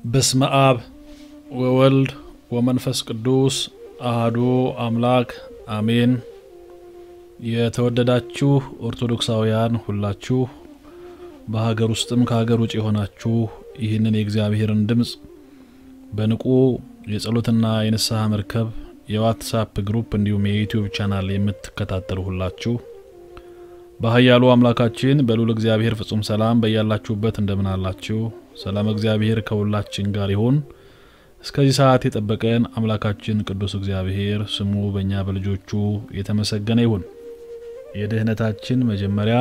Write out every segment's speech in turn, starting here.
በስመ አብ ወወልድ ወመንፈስ ቅዱስ አህዱ አምላክ አሜን። የተወደዳችሁ ኦርቶዶክሳውያን ሁላችሁ በሀገር ውስጥም ከሀገር ውጭ የሆናችሁ ይህንን የእግዚአብሔርን ድምፅ በንቁ የጸሎትና የንስሐ መርከብ የዋትሳፕ ግሩፕ እንዲሁም የዩቲዩብ ቻናል የምትከታተሉ ሁላችሁ በኃያሉ አምላካችን በልዑል እግዚአብሔር ፍጹም ሰላም በያላችሁበት እንደምን አላችሁ? ሰላም እግዚአብሔር ከሁላችን ጋር ይሁን። እስከዚህ ሰዓት የጠበቀን አምላካችን ቅዱስ እግዚአብሔር ስሙ በእኛ በልጆቹ የተመሰገነ ይሁን። የድህነታችን መጀመሪያ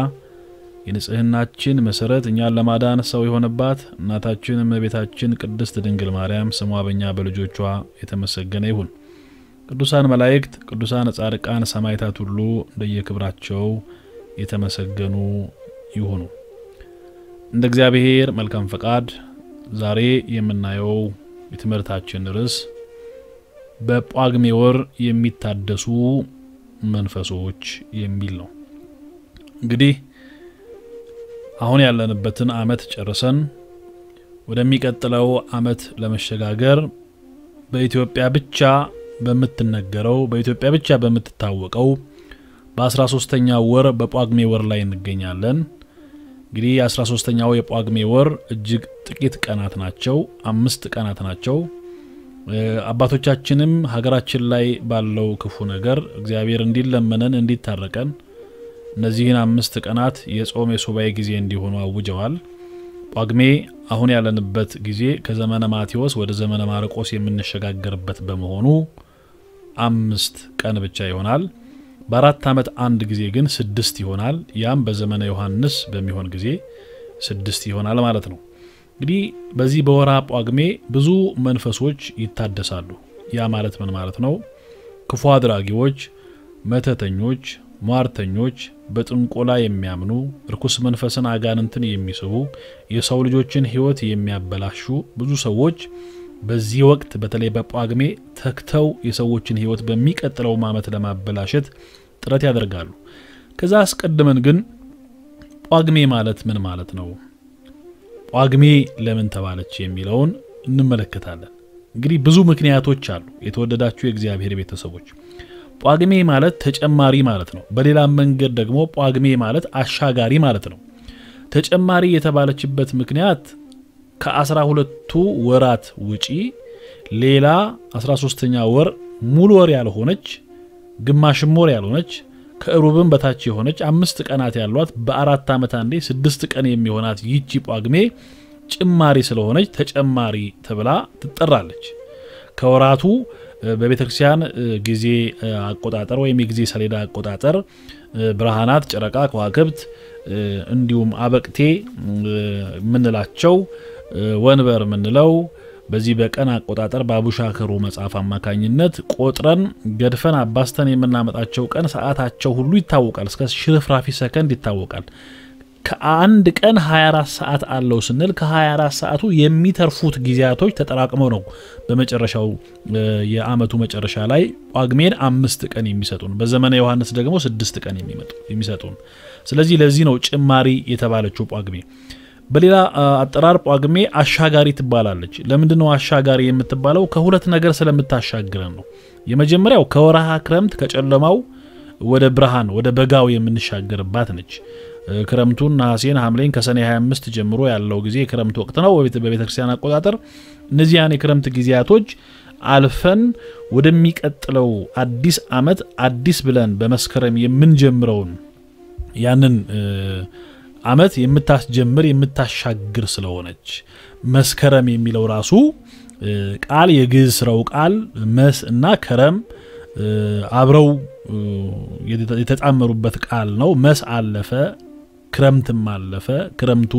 የንጽህናችን መሰረት እኛን ለማዳን ሰው የሆነባት እናታችን እመቤታችን ቅድስት ድንግል ማርያም ስሟ በእኛ በልጆቿ የተመሰገነ ይሁን። ቅዱሳን መላእክት፣ ቅዱሳን ጻድቃን፣ ሰማዕታት ሁሉ እንደየክብራቸው የተመሰገኑ ይሁኑ። እንደ እግዚአብሔር መልካም ፈቃድ ዛሬ የምናየው የትምህርታችን ርዕስ በጳጉሜ ወር የሚታደሱ መንፈሶች የሚል ነው። እንግዲህ አሁን ያለንበትን ዓመት ጨርሰን ወደሚቀጥለው ዓመት ለመሸጋገር በኢትዮጵያ ብቻ በምትነገረው በኢትዮጵያ ብቻ በምትታወቀው በአስራ ሶስተኛው ወር በጳጉሜ ወር ላይ እንገኛለን። እንግዲህ የአስራ ሶስተኛው የጳጉሜ ወር እጅግ ጥቂት ቀናት ናቸው፣ አምስት ቀናት ናቸው። አባቶቻችንም ሀገራችን ላይ ባለው ክፉ ነገር እግዚአብሔር እንዲለመነን እንዲታረቀን እነዚህን አምስት ቀናት የጾም የሱባኤ ጊዜ እንዲሆኑ አውጀዋል። ጳጉሜ አሁን ያለንበት ጊዜ ከዘመነ ማቴዎስ ወደ ዘመነ ማርቆስ የምንሸጋገርበት በመሆኑ አምስት ቀን ብቻ ይሆናል። በአራት ዓመት አንድ ጊዜ ግን ስድስት ይሆናል። ያም በዘመነ ዮሐንስ በሚሆን ጊዜ ስድስት ይሆናል ማለት ነው። እንግዲህ በዚህ በወርሃ ጳጉሜ ብዙ መንፈሶች ይታደሳሉ። ያ ማለት ምን ማለት ነው? ክፉ አድራጊዎች፣ መተተኞች፣ ሟርተኞች፣ በጥንቆላ የሚያምኑ እርኩስ መንፈስን አጋንንትን የሚስቡ የሰው ልጆችን ሕይወት የሚያበላሹ ብዙ ሰዎች በዚህ ወቅት በተለይ በጳጉሜ ተግተው የሰዎችን ሕይወት በሚቀጥለው ዓመት ለማበላሸት ጥረት ያደርጋሉ። ከዛ አስቀድመን ግን ጳጉሜ ማለት ምን ማለት ነው? ጳጉሜ ለምን ተባለች የሚለውን እንመለከታለን። እንግዲህ ብዙ ምክንያቶች አሉ። የተወደዳችሁ የእግዚአብሔር ቤተሰቦች ጳጉሜ ማለት ተጨማሪ ማለት ነው። በሌላ መንገድ ደግሞ ጳጉሜ ማለት አሻጋሪ ማለት ነው። ተጨማሪ የተባለችበት ምክንያት ከአስራ ሁለቱ ወራት ውጪ ሌላ አስራ ሶስተኛ ወር ሙሉ ወር ያልሆነች ግማሽም ወር ያልሆነች ከእሩብም በታች የሆነች አምስት ቀናት ያሏት በአራት ዓመት አንዴ ስድስት ቀን የሚሆናት ይቺ ጳጉሜ ጭማሪ ስለሆነች ተጨማሪ ተብላ ትጠራለች። ከወራቱ በቤተ ክርስቲያን ጊዜ አቆጣጠር ወይም የጊዜ ሰሌዳ አቆጣጠር ብርሃናት፣ ጨረቃ፣ ከዋክብት እንዲሁም አበቅቴ የምንላቸው ወንበር የምንለው በዚህ በቀን አቆጣጠር በአቡሻከሩ መጽሐፍ አማካኝነት ቆጥረን ገድፈን አባስተን የምናመጣቸው ቀን ሰዓታቸው ሁሉ ይታወቃል። እስከ ሽርፍራፊ ሰከንድ ይታወቃል። ከአንድ ቀን 24 ሰዓት አለው ስንል ከ24 ሰዓቱ የሚተርፉት ጊዜያቶች ተጠራቅመው ነው በመጨረሻው የአመቱ መጨረሻ ላይ ጳጉሜን አምስት ቀን የሚሰጡን፣ በዘመነ ዮሐንስ ደግሞ ስድስት ቀን የሚሰጡን። ስለዚህ ለዚህ ነው ጭማሪ የተባለችው ጳጉሜ። በሌላ አጠራር ጳጉሜ አሻጋሪ ትባላለች። ለምንድን ነው አሻጋሪ የምትባለው? ከሁለት ነገር ስለምታሻግረን ነው። የመጀመሪያው ከወርሃ ክረምት ከጨለማው ወደ ብርሃን ወደ በጋው የምንሻገርባት ነች። ክረምቱን ነሐሴን፣ ሐምሌን ከሰኔ 25 ጀምሮ ያለው ጊዜ የክረምት ወቅት ነው በቤተ ክርስቲያን አቆጣጠር። እነዚያን የክረምት ጊዜያቶች አልፈን ወደሚቀጥለው አዲስ ዓመት አዲስ ብለን በመስከረም የምንጀምረውን ያንን ዓመት የምታስጀምር የምታሻግር ስለሆነች መስከረም የሚለው ራሱ ቃል የግዕዝ ስራው ቃል መስ እና ከረም አብረው የተጣመሩበት ቃል ነው። መስ አለፈ፣ ክረምትም አለፈ፣ ክረምቱ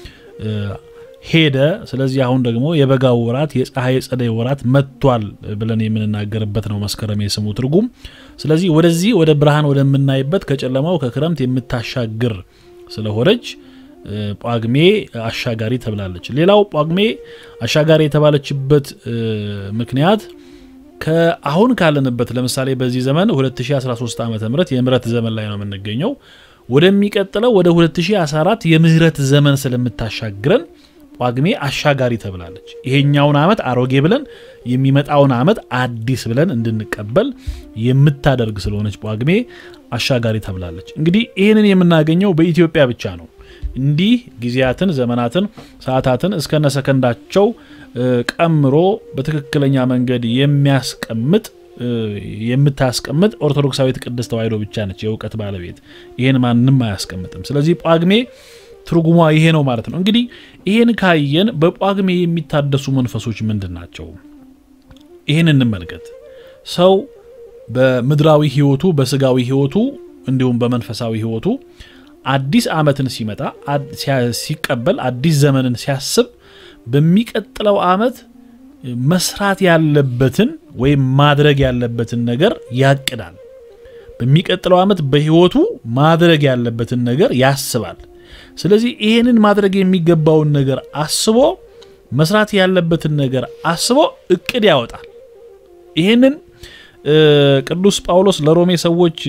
ሄደ። ስለዚህ አሁን ደግሞ የበጋው ወራት የፀሐይ ጸደይ ወራት መጥቷል ብለን የምንናገርበት ነው መስከረም የስሙ ትርጉም። ስለዚህ ወደዚህ ወደ ብርሃን ወደምናይበት ከጨለማው ከክረምት የምታሻግር ስለሆነች ጳጉሜ አሻጋሪ ተብላለች። ሌላው ጳጉሜ አሻጋሪ የተባለችበት ምክንያት ከአሁን ካለንበት ለምሳሌ በዚህ ዘመን 2013 ዓ ም የምህረት ዘመን ላይ ነው የምንገኘው። ወደሚቀጥለው ወደ 2014 የምህረት ዘመን ስለምታሻግረን ጳጉሜ አሻጋሪ ተብላለች። ይሄኛውን ዓመት አሮጌ ብለን የሚመጣውን ዓመት አዲስ ብለን እንድንቀበል የምታደርግ ስለሆነች ጳጉሜ አሻጋሪ ተብላለች። እንግዲህ ይህንን የምናገኘው በኢትዮጵያ ብቻ ነው። እንዲህ ጊዜያትን፣ ዘመናትን፣ ሰዓታትን እስከነ ሰከንዳቸው ቀምሮ በትክክለኛ መንገድ የሚያስቀምጥ የምታስቀምጥ ኦርቶዶክሳዊት ቅድስት ተዋሕዶ ብቻ ነች የእውቀት ባለቤት። ይህን ማንም አያስቀምጥም። ስለዚህ ጳጉሜ ትርጉሟ ይሄ ነው ማለት ነው። እንግዲህ ይህን ካየን በጳጉሜ የሚታደሱ መንፈሶች ምንድን ናቸው? ይህን እንመልከት። ሰው በምድራዊ ሕይወቱ በስጋዊ ሕይወቱ እንዲሁም በመንፈሳዊ ሕይወቱ አዲስ ዓመትን ሲመጣ ሲቀበል አዲስ ዘመንን ሲያስብ በሚቀጥለው ዓመት መስራት ያለበትን ወይም ማድረግ ያለበትን ነገር ያቅዳል። በሚቀጥለው ዓመት በሕይወቱ ማድረግ ያለበትን ነገር ያስባል። ስለዚህ ይህንን ማድረግ የሚገባውን ነገር አስቦ መስራት ያለበትን ነገር አስቦ እቅድ ያወጣል። ይህንን ቅዱስ ጳውሎስ ለሮሜ ሰዎች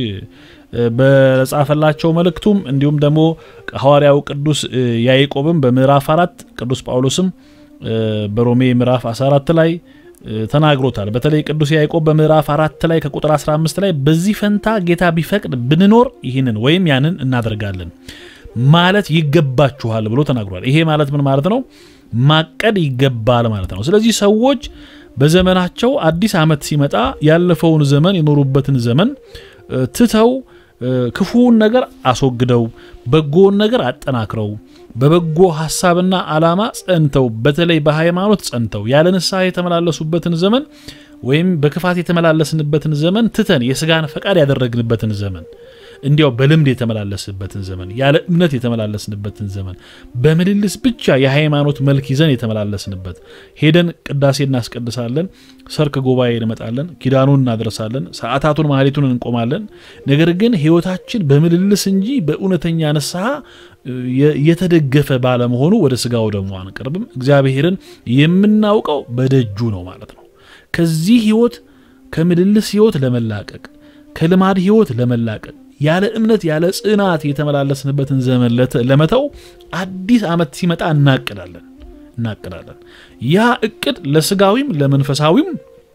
በጻፈላቸው መልእክቱም እንዲሁም ደግሞ ሐዋርያው ቅዱስ ያዕቆብም በምዕራፍ አራት ቅዱስ ጳውሎስም በሮሜ ምዕራፍ 14 ላይ ተናግሮታል። በተለይ ቅዱስ ያዕቆብ በምዕራፍ አራት ላይ ከቁጥር 15 ላይ በዚህ ፈንታ ጌታ ቢፈቅድ ብንኖር ይህንን ወይም ያንን እናደርጋለን ማለት ይገባችኋል ብሎ ተናግሯል። ይሄ ማለት ምን ማለት ነው? ማቀድ ይገባል ማለት ነው። ስለዚህ ሰዎች በዘመናቸው አዲስ ዓመት ሲመጣ ያለፈውን ዘመን የኖሩበትን ዘመን ትተው ክፉውን ነገር አስወግደው በጎውን ነገር አጠናክረው በበጎ ሐሳብና ዓላማ ጸንተው በተለይ በሃይማኖት ጸንተው ያለ ንስሐ የተመላለሱበትን ዘመን ወይም በክፋት የተመላለስንበትን ዘመን ትተን የስጋን ፈቃድ ያደረግንበትን ዘመን እንዲያው በልምድ የተመላለስበትን ዘመን ያለ እምነት የተመላለስንበትን ዘመን በምልልስ ብቻ የሃይማኖት መልክ ይዘን የተመላለስንበት ሄደን ቅዳሴ እናስቀድሳለን፣ ሰርክ ጉባኤ እንመጣለን፣ ኪዳኑን እናደርሳለን፣ ሰዓታቱን ማህሌቱን እንቆማለን። ነገር ግን ህይወታችን በምልልስ እንጂ በእውነተኛ ንስሐ የተደገፈ ባለመሆኑ ወደ ስጋው ደግሞ አንቀርብም። እግዚአብሔርን የምናውቀው በደጁ ነው ማለት ነው። ከዚህ ህይወት ከምልልስ ህይወት ለመላቀቅ ከልማድ ህይወት ለመላቀቅ ያለ እምነት ያለ ጽናት የተመላለስንበትን ዘመን ለመተው አዲስ ዓመት ሲመጣ እናቅዳለን እናቅዳለን። ያ እቅድ ለስጋዊም ለመንፈሳዊም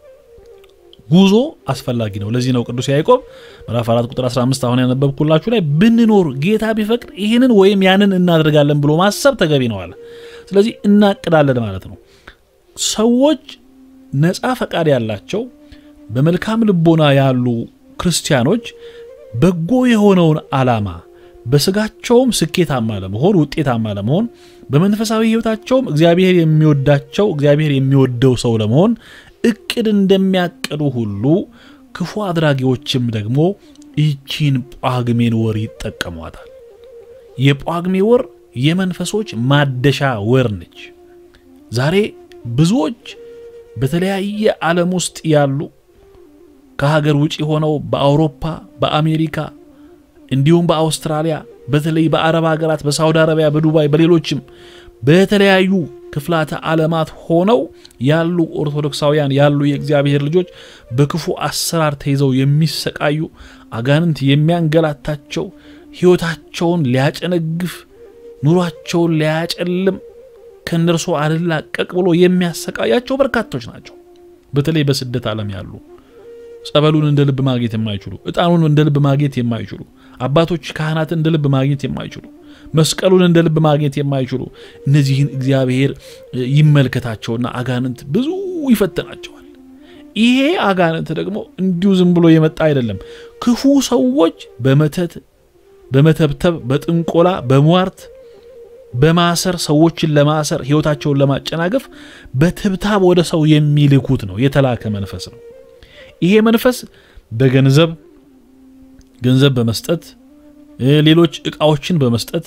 ጉዞ አስፈላጊ ነው። ለዚህ ነው ቅዱስ ያዕቆብ ምዕራፍ 4 ቁጥር 15 አሁን ያነበብኩላችሁ ላይ ብንኖር ጌታ ቢፈቅድ ይህንን ወይም ያንን እናደርጋለን ብሎ ማሰብ ተገቢ ነው አለ። ስለዚህ እናቅዳለን ማለት ነው። ሰዎች ነፃ ፈቃድ ያላቸው በመልካም ልቦና ያሉ ክርስቲያኖች በጎ የሆነውን ዓላማ በስጋቸውም ስኬታማ ለመሆን ውጤታማ ለመሆን በመንፈሳዊ ሕይወታቸውም እግዚአብሔር የሚወዳቸው እግዚአብሔር የሚወደው ሰው ለመሆን እቅድ እንደሚያቅዱ ሁሉ ክፉ አድራጊዎችም ደግሞ ይቺን ጳጉሜን ወር ይጠቀሟታል። የጳጉሜ ወር የመንፈሶች ማደሻ ወር ነች። ዛሬ ብዙዎች በተለያየ ዓለም ውስጥ ያሉ ከሀገር ውጭ ሆነው በአውሮፓ፣ በአሜሪካ እንዲሁም በአውስትራሊያ በተለይ በአረብ ሀገራት፣ በሳውዲ አረቢያ፣ በዱባይ፣ በሌሎችም በተለያዩ ክፍላተ ዓለማት ሆነው ያሉ ኦርቶዶክሳውያን ያሉ የእግዚአብሔር ልጆች በክፉ አሰራር ተይዘው የሚሰቃዩ አጋንንት የሚያንገላታቸው ሕይወታቸውን ሊያጨነግፍ ኑሯቸውን ሊያጨልም ከእነርሱ አልላቀቅ ብሎ የሚያሰቃያቸው በርካቶች ናቸው። በተለይ በስደት ዓለም ያሉ ጸበሉን እንደ ልብ ማግኘት የማይችሉ ዕጣኑን እንደ ልብ ማግኘት የማይችሉ አባቶች ካህናትን እንደ ልብ ማግኘት የማይችሉ መስቀሉን እንደ ልብ ማግኘት የማይችሉ እነዚህን እግዚአብሔር ይመልከታቸውና አጋንንት ብዙ ይፈትናቸዋል። ይሄ አጋንንት ደግሞ እንዲሁ ዝም ብሎ የመጣ አይደለም። ክፉ ሰዎች በመተት በመተብተብ፣ በጥንቆላ፣ በሟርት በማሰር ሰዎችን ለማሰር ሕይወታቸውን ለማጨናገፍ በትብታብ ወደ ሰው የሚልኩት ነው። የተላከ መንፈስ ነው። ይሄ መንፈስ በገንዘብ ገንዘብ በመስጠት ሌሎች ዕቃዎችን በመስጠት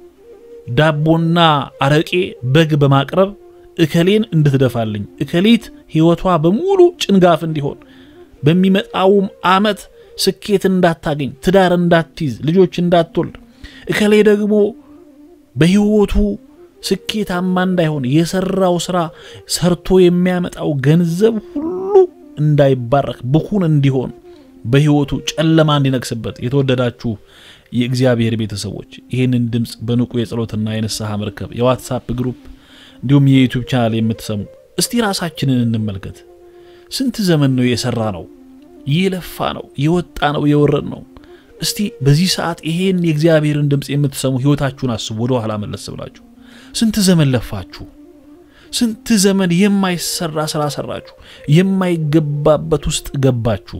ዳቦና አረቄ በግ በማቅረብ እከሌን እንድትደፋልኝ እከሊት ሕይወቷ በሙሉ ጭንጋፍ እንዲሆን በሚመጣውም ዓመት ስኬት እንዳታገኝ ትዳር እንዳትይዝ ልጆች እንዳትወልድ እከሌ ደግሞ በሕይወቱ ስኬታማ እንዳይሆን የሰራው ስራ ሰርቶ የሚያመጣው ገንዘብ ሁሉ እንዳይባረክ ብኩን እንዲሆን በሕይወቱ ጨለማ እንዲነግስበት የተወደዳችሁ የእግዚአብሔር ቤተሰቦች ይህንን ድምፅ በንቁ የጸሎትና የንስሐ መርከብ የዋትሳፕ ግሩፕ እንዲሁም የዩቲዩብ ቻናል የምትሰሙ እስቲ ራሳችንን እንመልከት። ስንት ዘመን ነው የሰራ ነው የለፋ ነው የወጣ ነው የወረድ ነው። እስቲ በዚህ ሰዓት ይሄን የእግዚአብሔርን ድምፅ የምትሰሙ ህይወታችሁን አስቡ። ወደ ኋላ መለስ ብላችሁ ስንት ዘመን ለፋችሁ? ስንት ዘመን የማይሰራ ስራ ሰራችሁ? የማይገባበት ውስጥ ገባችሁ?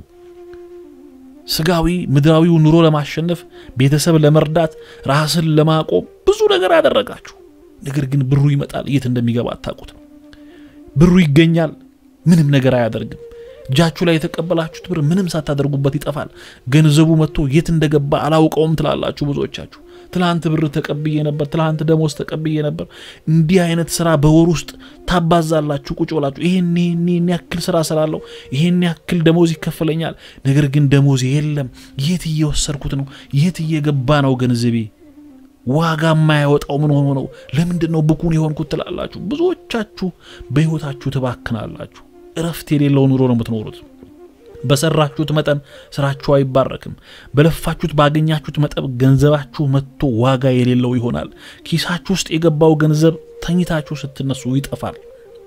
ስጋዊ ምድራዊው ኑሮ ለማሸነፍ ቤተሰብ ለመርዳት ራስን ለማቆም ብዙ ነገር አደረጋችሁ። ነገር ግን ብሩ ይመጣል፣ የት እንደሚገባ አታውቁት። ብሩ ይገኛል፣ ምንም ነገር አያደርግም። እጃችሁ ላይ የተቀበላችሁት ብር ምንም ሳታደርጉበት ይጠፋል። ገንዘቡ መጥቶ የት እንደገባ አላውቀውም ትላላችሁ ብዙዎቻችሁ። ትላንት ብር ተቀብዬ ነበር፣ ትላንት ደሞዝ ተቀብዬ ነበር። እንዲህ አይነት ስራ በወር ውስጥ ታባዛላችሁ ቁጭ ብላችሁ። ይሄን ይሄን ያክል ስራ ስራለሁ፣ ይሄን ያክል ደሞዝ ይከፈለኛል። ነገር ግን ደሞዝ የለም። የት እየወሰድኩት ነው? የት እየገባ ነው ገንዘቤ? ዋጋ የማያወጣው ምን ሆኖ ነው? ለምንድን ነው ብኩን የሆንኩት ትላላችሁ። ብዙዎቻችሁ በህይወታችሁ ትባክናላችሁ። እረፍት የሌለው ኑሮ ነው የምትኖሩት። በሰራችሁት መጠን ስራችሁ አይባረክም። በለፋችሁት ባገኛችሁት መጠን ገንዘባችሁ መጥቶ ዋጋ የሌለው ይሆናል። ኪሳችሁ ውስጥ የገባው ገንዘብ ተኝታችሁ ስትነሱ ይጠፋል።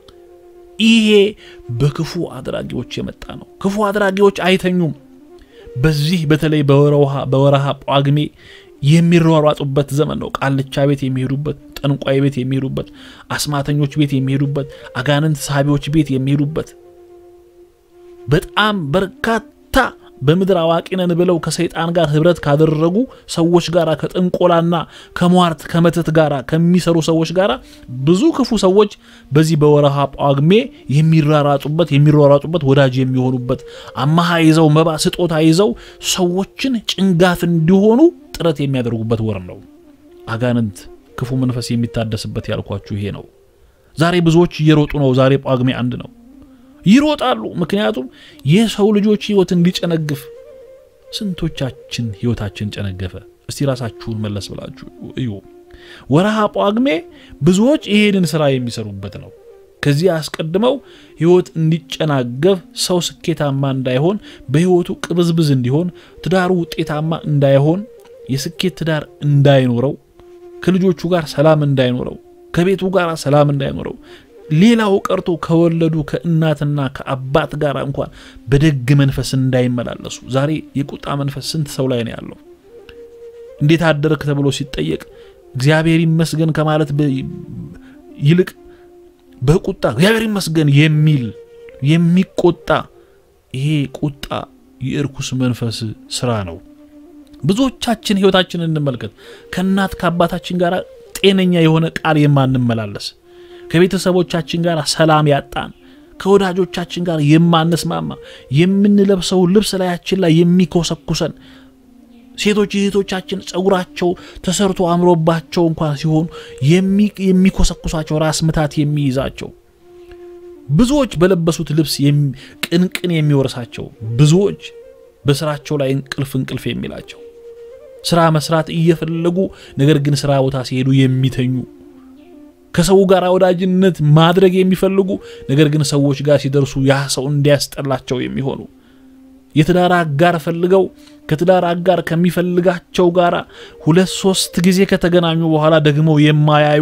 ይሄ በክፉ አድራጊዎች የመጣ ነው። ክፉ አድራጊዎች አይተኙም። በዚህ በተለይ በወረሃ ጳጉሜ የሚሯሯጡበት ዘመን ነው። ቃልቻ ቤት የሚሄዱበት፣ ጠንቋይ ቤት የሚሄዱበት፣ አስማተኞች ቤት የሚሄዱበት፣ አጋንንት ሳቢዎች ቤት የሚሄዱበት በጣም በርካታ በምድር አዋቂ ነን ብለው ከሰይጣን ጋር ህብረት ካደረጉ ሰዎች ጋር ከጥንቆላና ከሟርት ከመተት ጋር ከሚሰሩ ሰዎች ጋር ብዙ ክፉ ሰዎች በዚህ በወረሃ ጳጉሜ የሚራራጡበት የሚሯሯጡበት ወዳጅ የሚሆኑበት አማሃ ይዘው መባ ስጦታ ይዘው ሰዎችን ጭንጋፍ እንዲሆኑ ጥረት የሚያደርጉበት ወር ነው። አጋንንት ክፉ መንፈስ የሚታደስበት ያልኳችሁ ይሄ ነው። ዛሬ ብዙዎች እየሮጡ ነው። ዛሬ ጳጉሜ አንድ ነው። ይሮጣሉ። ምክንያቱም የሰው ልጆች ህይወት እንዲጨነግፍ። ስንቶቻችን ህይወታችን ጨነገፈ? እስቲ ራሳችሁን መለስ ብላችሁ እዩ። ወረሃ ጳጉሜ ብዙዎች ይሄንን ስራ የሚሰሩበት ነው። ከዚህ አስቀድመው ህይወት እንዲጨናገፍ፣ ሰው ስኬታማ እንዳይሆን፣ በህይወቱ ቅብዝብዝ እንዲሆን፣ ትዳሩ ውጤታማ እንዳይሆን፣ የስኬት ትዳር እንዳይኖረው፣ ከልጆቹ ጋር ሰላም እንዳይኖረው፣ ከቤቱ ጋር ሰላም እንዳይኖረው ሌላው ቀርቶ ከወለዱ ከእናትና ከአባት ጋር እንኳን በደግ መንፈስ እንዳይመላለሱ። ዛሬ የቁጣ መንፈስ ስንት ሰው ላይ ነው ያለው? እንዴት አደረክ ተብሎ ሲጠየቅ እግዚአብሔር ይመስገን ከማለት ይልቅ በቁጣ እግዚአብሔር ይመስገን የሚል የሚቆጣ፣ ይሄ ቁጣ የእርኩስ መንፈስ ስራ ነው። ብዙዎቻችን ህይወታችንን እንመልከት። ከእናት ከአባታችን ጋር ጤነኛ የሆነ ቃል የማንመላለስ ከቤተሰቦቻችን ጋር ሰላም ያጣን ከወዳጆቻችን ጋር የማንስማማ የምንለብሰው ልብስ ላያችን ላይ የሚኮሰኩሰን ሴቶች እህቶቻችን ጸጉራቸው ተሰርቶ አምሮባቸው እንኳን ሲሆኑ የሚኮሰኩሳቸው ራስ ምታት የሚይዛቸው ብዙዎች በለበሱት ልብስ ቅንቅን የሚወርሳቸው ብዙዎች በስራቸው ላይ እንቅልፍ እንቅልፍ የሚላቸው ስራ መስራት እየፈለጉ ነገር ግን ስራ ቦታ ሲሄዱ የሚተኙ ከሰው ጋር ወዳጅነት ማድረግ የሚፈልጉ ነገር ግን ሰዎች ጋር ሲደርሱ ያ ሰው እንዲያስጠላቸው የሚሆኑ የትዳር አጋር ፈልገው ከትዳር አጋር ከሚፈልጋቸው ጋር ሁለት ሶስት ጊዜ ከተገናኙ በኋላ ደግሞ የማያዩ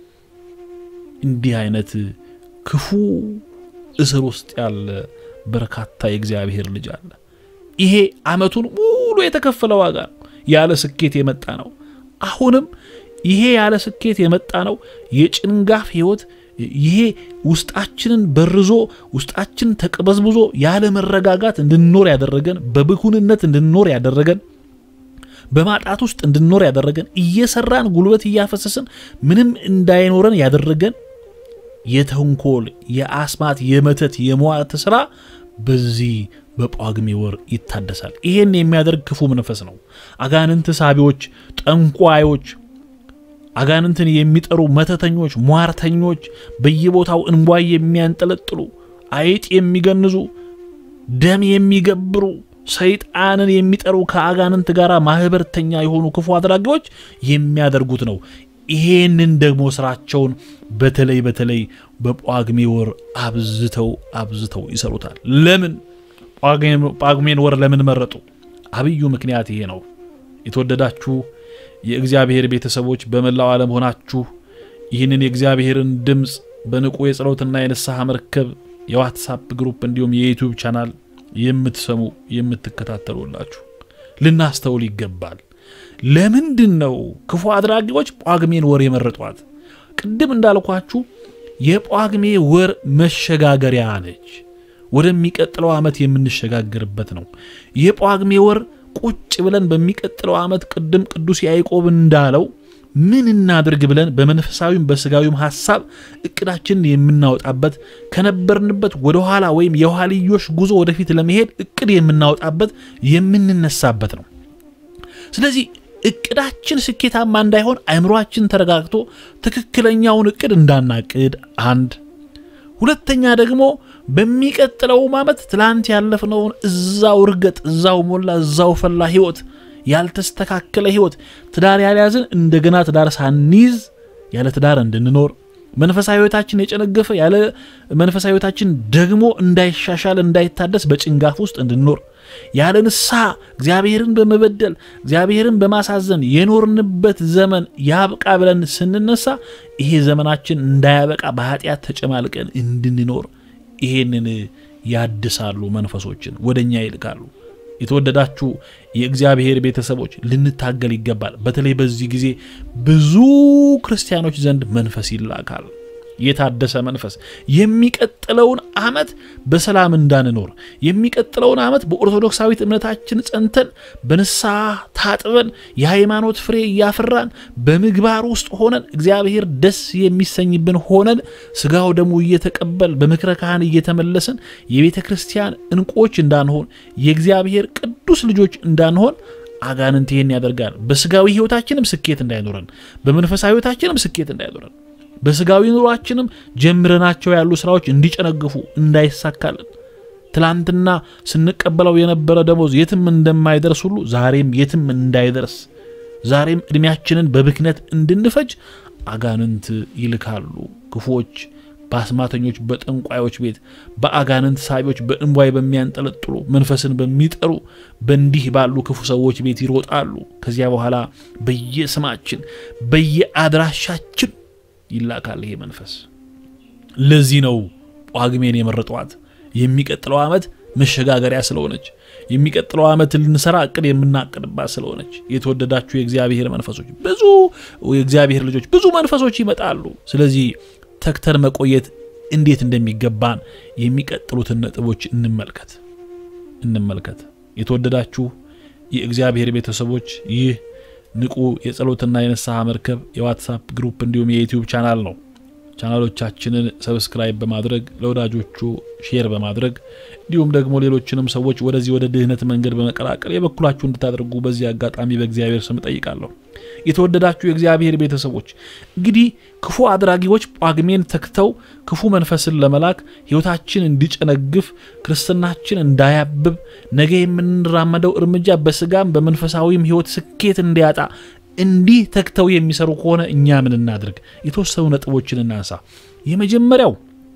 እንዲህ አይነት ክፉ እስር ውስጥ ያለ በርካታ የእግዚአብሔር ልጅ አለ። ይሄ ዓመቱን ሙሉ የተከፈለ ዋጋ ነው። ያለ ስኬት የመጣ ነው። አሁንም ይሄ ያለ ስኬት የመጣ ነው። የጭንጋፍ ህይወት ይሄ ውስጣችንን በርዞ ውስጣችንን ተቅበዝብዞ ያለ መረጋጋት እንድንኖር ያደረገን፣ በብኩንነት እንድንኖር ያደረገን፣ በማጣት ውስጥ እንድንኖር ያደረገን፣ እየሰራን ጉልበት እያፈሰስን ምንም እንዳይኖረን ያደረገን የተንኮል፣ የአስማት፣ የመተት፣ የሟርት ስራ በዚህ በጳጉሜ ወር ይታደሳል። ይሄን የሚያደርግ ክፉ መንፈስ ነው። አጋንንት ሳቢዎች፣ ጠንቋዮች አጋንንትን የሚጠሩ መተተኞች፣ ሟርተኞች፣ በየቦታው እንቧይ የሚያንጠለጥሉ፣ አይጥ የሚገንዙ፣ ደም የሚገብሩ፣ ሰይጣንን የሚጠሩ ከአጋንንት ጋር ማህበርተኛ የሆኑ ክፉ አድራጊዎች የሚያደርጉት ነው። ይሄንን ደግሞ ስራቸውን በተለይ በተለይ በጳጉሜ ወር አብዝተው አብዝተው ይሰሩታል። ለምን ጳጉሜን ወር ለምን መረጡ? አብዩ ምክንያት ይሄ ነው። የተወደዳችሁ የእግዚአብሔር ቤተሰቦች በመላው ዓለም ሆናችሁ ይህንን የእግዚአብሔርን ድምፅ በንቁ የጸሎትና የንስሐ መርከብ የዋትሳፕ ግሩፕ እንዲሁም የዩቲዩብ ቻናል የምትሰሙ የምትከታተሉላችሁ ልናስተውል ይገባል። ለምንድን ነው ክፉ አድራጊዎች ጳጉሜን ወር የመረጧት? ቅድም እንዳልኳችሁ የጳጉሜ ወር መሸጋገሪያ ነች። ወደሚቀጥለው ዓመት የምንሸጋገርበት ነው። የጳጉሜ ወር ቁጭ ብለን በሚቀጥለው ዓመት ቅድም ቅዱስ ያዕቆብ እንዳለው ምን እናድርግ ብለን በመንፈሳዊም በስጋዊም ሐሳብ እቅዳችንን የምናወጣበት ከነበርንበት ወደ ኋላ ወይም የኋልዮሽ ጉዞ ወደፊት ለመሄድ እቅድ የምናወጣበት የምንነሳበት ነው። ስለዚህ እቅዳችን ስኬታማ እንዳይሆን አእምሯችን ተረጋግቶ ትክክለኛውን እቅድ እንዳናቅድ አንድ ሁለተኛ ደግሞ በሚቀጥለውም ዓመት ትላንት ያለፍነውን እዛው እርገጥ፣ እዛው ሞላ፣ እዛው ፈላ ህይወት ያልተስተካከለ ህይወት ትዳር ያልያዝን እንደገና ትዳር ሳንይዝ ያለ ትዳር እንድንኖር መንፈሳዊ ህይወታችን የጨነገፈ ያለ መንፈሳዊ ህይወታችን ደግሞ እንዳይሻሻል እንዳይታደስ በጭንጋፍ ውስጥ እንድንኖር ያለ ንስሐ እግዚአብሔርን በመበደል እግዚአብሔርን በማሳዘን የኖርንበት ዘመን ያብቃ ብለን ስንነሳ ይሄ ዘመናችን እንዳያበቃ በኃጢአት ተጨማልቀን እንድንኖር ይሄንን ያድሳሉ፣ መንፈሶችን ወደ እኛ ይልካሉ። የተወደዳችሁ የእግዚአብሔር ቤተሰቦች ልንታገል ይገባል። በተለይ በዚህ ጊዜ ብዙ ክርስቲያኖች ዘንድ መንፈስ ይላካል። የታደሰ መንፈስ የሚቀጥለውን ዓመት በሰላም እንዳንኖር የሚቀጥለውን ዓመት በኦርቶዶክሳዊት እምነታችን ጸንተን በንስሐ ታጥበን የሃይማኖት ፍሬ እያፈራን በምግባር ውስጥ ሆነን እግዚአብሔር ደስ የሚሰኝብን ሆነን ስጋው ደግሞ እየተቀበል በምክረ ካህን እየተመለስን የቤተ ክርስቲያን እንቁዎች እንዳንሆን የእግዚአብሔር ቅዱስ ልጆች እንዳንሆን አጋንንት ይህን ያደርጋል። በስጋዊ ሕይወታችንም ስኬት እንዳይኖረን፣ በመንፈሳዊ ሕይወታችንም ስኬት እንዳይኖረን በስጋዊ ኑሯችንም ጀምረናቸው ያሉ ስራዎች እንዲጨነግፉ እንዳይሳካልን ትላንትና ስንቀበለው የነበረ ደሞዝ የትም እንደማይደርስ ሁሉ ዛሬም የትም እንዳይደርስ ዛሬም ዕድሜያችንን በብክነት እንድንፈጅ አጋንንት ይልካሉ። ክፉዎች በአስማተኞች፣ በጠንቋዮች ቤት፣ በአጋንንት ሳቢዎች፣ በእንቧይ በሚያንጠለጥሉ መንፈስን በሚጠሩ በእንዲህ ባሉ ክፉ ሰዎች ቤት ይሮጣሉ። ከዚያ በኋላ በየስማችን በየአድራሻችን ይላካል ይሄ መንፈስ። ለዚህ ነው ጳጉሜን የመረጧት የሚቀጥለው ዓመት መሸጋገሪያ ስለሆነች የሚቀጥለው ዓመት ልንሰራ እቅድ የምናቅድባት ስለሆነች የተወደዳችሁ የእግዚአብሔር መንፈሶች ብዙ የእግዚአብሔር ልጆች ብዙ መንፈሶች ይመጣሉ። ስለዚህ ተግተን መቆየት እንዴት እንደሚገባን የሚቀጥሉትን ነጥቦች እንመልከት እንመልከት። የተወደዳችሁ የእግዚአብሔር ቤተሰቦች ይህ ንቁ የጸሎትና የንስሐ መርከብ የዋትሳፕ ግሩፕ እንዲሁም የዩቲዩብ ቻናል ነው። ቻናሎቻችንን ሰብስክራይብ በማድረግ ለወዳጆቹ ሼር በማድረግ እንዲሁም ደግሞ ሌሎችንም ሰዎች ወደዚህ ወደ ድህነት መንገድ በመቀላቀል የበኩላችሁ እንድታደርጉ በዚህ አጋጣሚ በእግዚአብሔር ስም ጠይቃለሁ። የተወደዳችሁ የእግዚአብሔር ቤተሰቦች እንግዲህ ክፉ አድራጊዎች ጳጉሜን ተክተው ክፉ መንፈስን ለመላክ ሕይወታችን እንዲጨነግፍ ክርስትናችን እንዳያብብ ነገ የምንራመደው እርምጃ በስጋም በመንፈሳዊም ሕይወት ስኬት እንዲያጣ እንዲህ ተክተው የሚሰሩ ከሆነ እኛ ምን እናድርግ? የተወሰኑ ነጥቦችን እናንሳ። የመጀመሪያው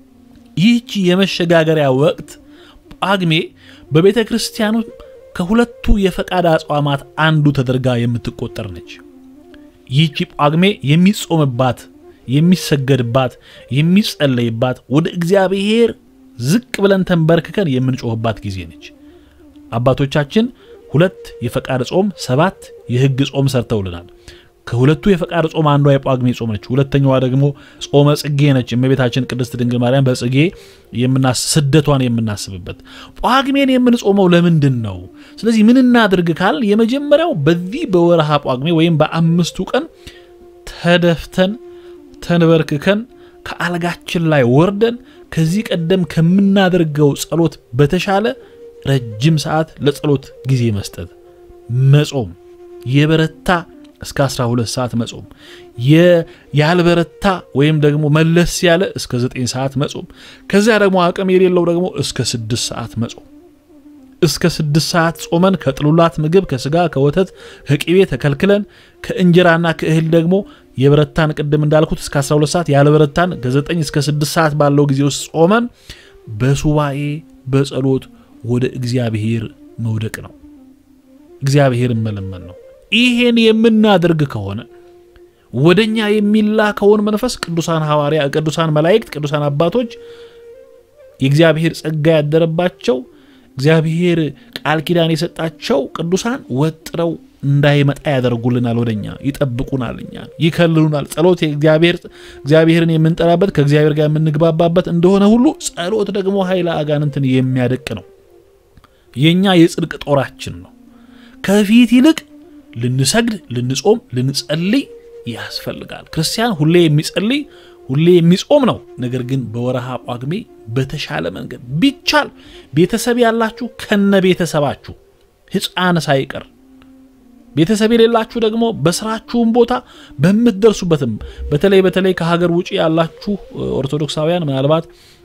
ይህች የመሸጋገሪያ ወቅት ጳጉሜ በቤተ ክርስቲያኑ ከሁለቱ የፈቃድ አጽዋማት አንዱ ተደርጋ የምትቆጠር ነች። ይህቺ ጳጉሜ የሚጾምባት፣ የሚሰገድባት፣ የሚጸለይባት ወደ እግዚአብሔር ዝቅ ብለን ተንበርክከን የምንጮህባት ጊዜ ነች። አባቶቻችን ሁለት የፈቃድ ጾም፣ ሰባት የሕግ ጾም ሰርተውልናል። ከሁለቱ የፈቃድ ጾም አንዷ የጳጉሜ ጾም ነች። ሁለተኛዋ ደግሞ ጾመ ጽጌ ነች። እመቤታችን ቅድስት ድንግል ማርያም በጽጌ ስደቷን የምናስብበት። ጳጉሜን የምንጾመው ለምንድን ነው? ስለዚህ ምን እናድርግ ካል የመጀመሪያው በዚህ በወርሃ ጳጉሜ ወይም በአምስቱ ቀን ተደፍተን ተንበርክከን ከአልጋችን ላይ ወርደን ከዚህ ቀደም ከምናደርገው ጸሎት በተሻለ ረጅም ሰዓት ለጸሎት ጊዜ መስጠት፣ መጾም የበረታ እስከ 12 ሰዓት መጾም፣ ያልበረታ ወይም ደግሞ መለስ ያለ እስከ 9 ሰዓት መጾም፣ ከዚያ ደግሞ አቅም የሌለው ደግሞ እስከ 6 ሰዓት መጾም። እስከ 6 ሰዓት ጾመን ከጥሉላት ምግብ ከስጋ ከወተት ከቅቤ ተከልክለን ከእንጀራና ከእህል ደግሞ የበረታን ቅድም እንዳልኩት እስከ 12 ሰዓት ያልበረታን ከ9 እስከ 6 ሰዓት ባለው ጊዜ ውስጥ ጾመን በሱባኤ በጸሎት ወደ እግዚአብሔር መውደቅ ነው። እግዚአብሔርን መለመን ነው። ይሄን የምናደርግ ከሆነ ወደኛ የሚላከውን መንፈስ ቅዱሳን ሐዋርያ፣ ቅዱሳን መላእክት፣ ቅዱሳን አባቶች የእግዚአብሔር ጸጋ ያደረባቸው እግዚአብሔር ቃል ኪዳን የሰጣቸው ቅዱሳን ወጥረው እንዳይመጣ ያደርጉልናል። ወደኛ ይጠብቁናል፣ እኛ ይከልሉናል። ጸሎት እግዚአብሔርን የምንጠራበት ከእግዚአብሔር ጋር የምንግባባበት እንደሆነ ሁሉ ጸሎት ደግሞ ኃይለ አጋንንትን የሚያደቅ ነው። የእኛ የጽድቅ ጦራችን ነው። ከፊት ይልቅ ልንሰግድ፣ ልንጾም፣ ልንጸልይ ያስፈልጋል። ክርስቲያን ሁሌ የሚጸልይ ሁሌ የሚጾም ነው። ነገር ግን በወረሃ ጳጉሜ በተሻለ መንገድ ቢቻል ቤተሰብ ያላችሁ ከነ ቤተሰባችሁ ሕፃን ሳይቀር ቤተሰብ የሌላችሁ ደግሞ በስራችሁም ቦታ በምትደርሱበትም በተለይ በተለይ ከሀገር ውጭ ያላችሁ ኦርቶዶክሳውያን ምናልባት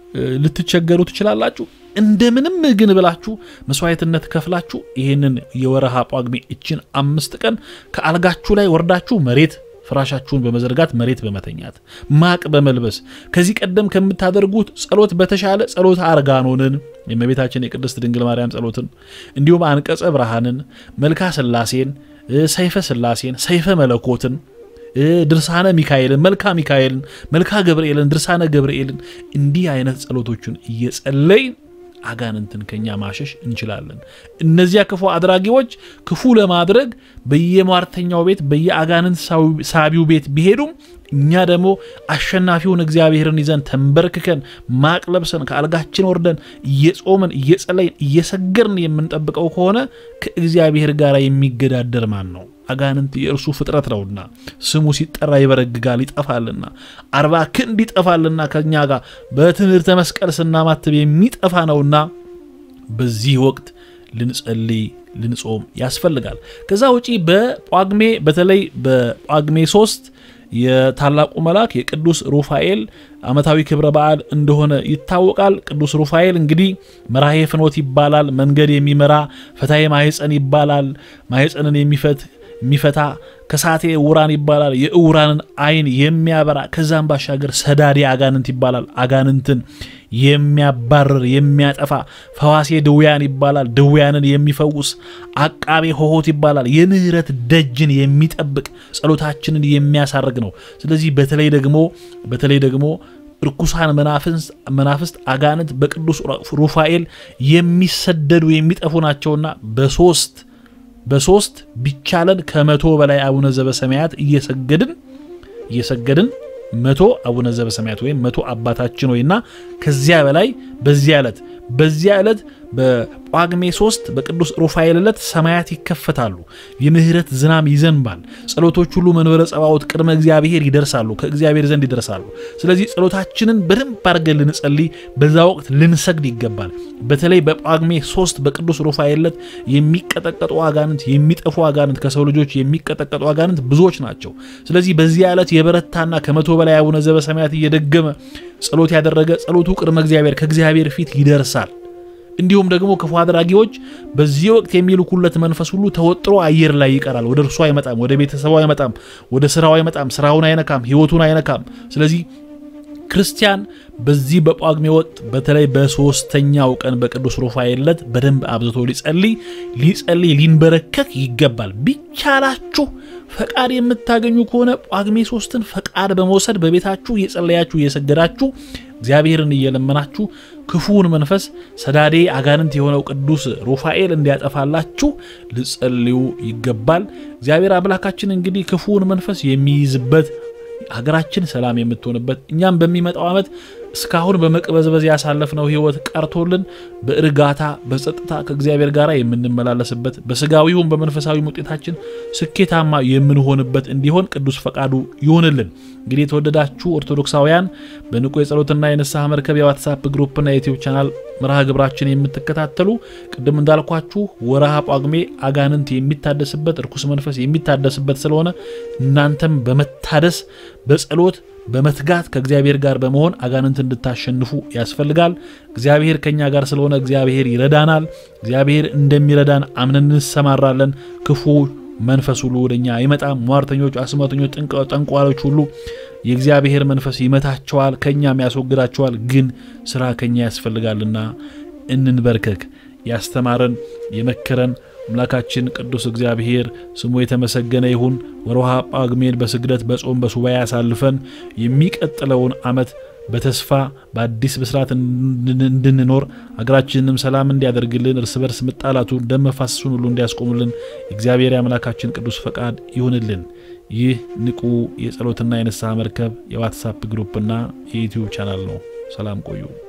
ልትቸገሩ ትችላላችሁ። እንደምንም ግን ብላችሁ መስዋዕትነት ከፍላችሁ ይህንን የወረሃ ጳጉሜ እችን አምስት ቀን ከአልጋችሁ ላይ ወርዳችሁ መሬት ፍራሻችሁን በመዘርጋት መሬት በመተኛት ማቅ በመልበስ ከዚህ ቀደም ከምታደርጉት ጸሎት በተሻለ ጸሎት አርጋኖንን የእመቤታችን የቅድስት ድንግል ማርያም ጸሎትን እንዲሁም አንቀጸ ብርሃንን፣ መልካ ስላሴን፣ ሰይፈ ስላሴን፣ ሰይፈ መለኮትን፣ ድርሳነ ሚካኤልን፣ መልካ ሚካኤልን፣ መልካ ገብርኤልን፣ ድርሳነ ገብርኤልን እንዲህ አይነት ጸሎቶችን እየጸለይን አጋንንትን ከኛ ማሸሽ እንችላለን። እነዚያ ክፉ አድራጊዎች ክፉ ለማድረግ በየሟርተኛው ቤት በየአጋንንት ሳቢው ቤት ቢሄዱም እኛ ደግሞ አሸናፊውን እግዚአብሔርን ይዘን ተንበርክከን ማቅ ለብሰን ከአልጋችን ወርደን እየጾምን እየጸለይን እየሰገርን የምንጠብቀው ከሆነ ከእግዚአብሔር ጋር የሚገዳደር ማን ነው? አጋንንት የእርሱ ፍጥረት ነውና ስሙ ሲጠራ ይበረግጋል ይጠፋልና፣ አርባ ክንድ ይጠፋልና ከኛ ጋር በትምህርተ መስቀል ስናማትብ የሚጠፋ ነውና በዚህ ወቅት ልንጸልይ ልንጾም ያስፈልጋል። ከዛ ውጪ በጳጉሜ በተለይ በጳጉሜ ሶስት የታላቁ መልአክ የቅዱስ ሩፋኤል ዓመታዊ ክብረ በዓል እንደሆነ ይታወቃል። ቅዱስ ሩፋኤል እንግዲህ መራሄ ፍኖት ይባላል። መንገድ የሚመራ ፈታዬ ማህፀን ይባላል። ማህፀንን የሚፈት የሚፈታ ከሳቴ እውራን ይባላል። የእውራንን ዓይን የሚያበራ ከዛም ባሻገር ሰዳዴ አጋንንት ይባላል። አጋንንትን የሚያባርር የሚያጠፋ ፈዋሴ ድውያን ይባላል። ድውያንን የሚፈውስ አቃቤ ሆሆት ይባላል። የምህረት ደጅን የሚጠብቅ ጸሎታችንን የሚያሳርግ ነው። ስለዚህ በተለይ ደግሞ በተለይ ደግሞ ርኩሳን መናፍስት አጋንንት በቅዱስ ሩፋኤል የሚሰደዱ የሚጠፉ ናቸውና በሶስት በሶስት ቢቻለን ከመቶ በላይ አቡነ ዘበሰማያት እየሰገድን እየሰገድን መቶ አቡነ ዘበሰማያት ወይም መቶ አባታችን ወይና ከዚያ በላይ በዚያ ዕለት በዚያ ዕለት በጳጉሜ ሶስት በቅዱስ ሩፋኤል ዕለት ሰማያት ይከፈታሉ፣ የምህረት ዝናም ይዘንባል። ጸሎቶች ሁሉ መንበረ ጸባዖት ቅድመ እግዚአብሔር ይደርሳሉ፣ ከእግዚአብሔር ዘንድ ይደርሳሉ። ስለዚህ ጸሎታችንን በደንብ አድርገን ልንጸልይ፣ በዛ ወቅት ልንሰግድ ይገባል። በተለይ በጳጉሜ ሶስት በቅዱስ ሩፋኤል ዕለት የሚቀጠቀጡ አጋንንት፣ የሚጠፉ አጋንንት፣ ከሰው ልጆች የሚቀጠቀጡ አጋንንት ብዙዎች ናቸው። ስለዚህ በዚያ ዕለት የበረታና ከመቶ በላይ አቡነ ዘበሰማያት እየደገመ ጸሎት ያደረገ ጸሎቱ ቅድመ እግዚአብሔር ከእግዚአብሔር ፊት ይደርሳል። እንዲሁም ደግሞ ክፉ አድራጊዎች በዚህ ወቅት የሚልኩለት መንፈስ ሁሉ ተወጥሮ አየር ላይ ይቀራል። ወደ እርሱ አይመጣም፣ ወደ ቤተሰቡ አይመጣም፣ ወደ ስራው አይመጣም፣ ስራውን አይነካም፣ ህይወቱን አይነካም። ስለዚህ ክርስቲያን በዚህ በጳጉሜ ወቅት በተለይ በሶስተኛው ቀን በቅዱስ ሩፋኤል ዕለት በደንብ አብዝቶ ሊጸልይ ሊጸልይ ሊንበረከክ ይገባል። ቢቻላችሁ ፈቃድ የምታገኙ ከሆነ ጳጉሜ ሶስትን ፈቃድ በመውሰድ በቤታችሁ እየጸለያችሁ እየሰገዳችሁ እግዚአብሔርን እየለመናችሁ ክፉውን መንፈስ ሰዳዴ አጋንንት የሆነው ቅዱስ ሩፋኤል እንዲያጠፋላችሁ ልጸልዩ ይገባል። እግዚአብሔር አምላካችን እንግዲህ ክፉውን መንፈስ የሚይዝበት ሀገራችን ሰላም የምትሆንበት እኛም በሚመጣው ዓመት እስካሁን በመቅበዝበዝ ያሳለፍነው ሕይወት ቀርቶልን በእርጋታ በጸጥታ ከእግዚአብሔር ጋር የምንመላለስበት በስጋዊውም በመንፈሳዊ ውጤታችን ስኬታማ የምንሆንበት እንዲሆን ቅዱስ ፈቃዱ ይሆንልን። እንግዲህ የተወደዳችሁ ኦርቶዶክሳውያን በንቁ የጸሎትና የንስሐ መርከብ የዋትሳፕ ግሩፕና የዩቲዩብ ቻናል መርሃ ግብራችን የምትከታተሉ ቅድም እንዳልኳችሁ ወረሃ ጳጉሜ አጋንንት የሚታደስበት እርኩስ መንፈስ የሚታደስበት ስለሆነ እናንተም በመታደስ በጸሎት በመትጋት ከእግዚአብሔር ጋር በመሆን አጋንንት እንድታሸንፉ ያስፈልጋል። እግዚአብሔር ከኛ ጋር ስለሆነ እግዚአብሔር ይረዳናል። እግዚአብሔር እንደሚረዳን አምነን እንሰማራለን። ክፉ መንፈስ ሁሉ ወደኛ አይመጣም። ሟርተኞች፣ አስማተኞች፣ ጠንቋዮች ሁሉ የእግዚአብሔር መንፈስ ይመታቸዋል፣ ከኛም ያስወግዳቸዋል። ግን ስራ ከኛ ያስፈልጋልና እንንበርከክ። ያስተማረን የመከረን አምላካችን ቅዱስ እግዚአብሔር ስሙ የተመሰገነ ይሁን። ወርሃ ጳጉሜን በስግደት በጾም በሱባኤ ያሳልፈን የሚቀጥለውን ዓመት በተስፋ በአዲስ ብስራት እንድንኖር አገራችንንም ሰላም እንዲያደርግልን እርስ በርስ መጣላቱን ደም መፋሰሱን ሁሉ እንዲያስቆሙልን የእግዚአብሔር የአምላካችን ቅዱስ ፈቃድ ይሁንልን። ይህ ንቁ የጸሎትና የንስሐ መርከብ የዋትሳፕ ግሩፕና የዩትዩብ ቻናል ነው። ሰላም ቆዩ።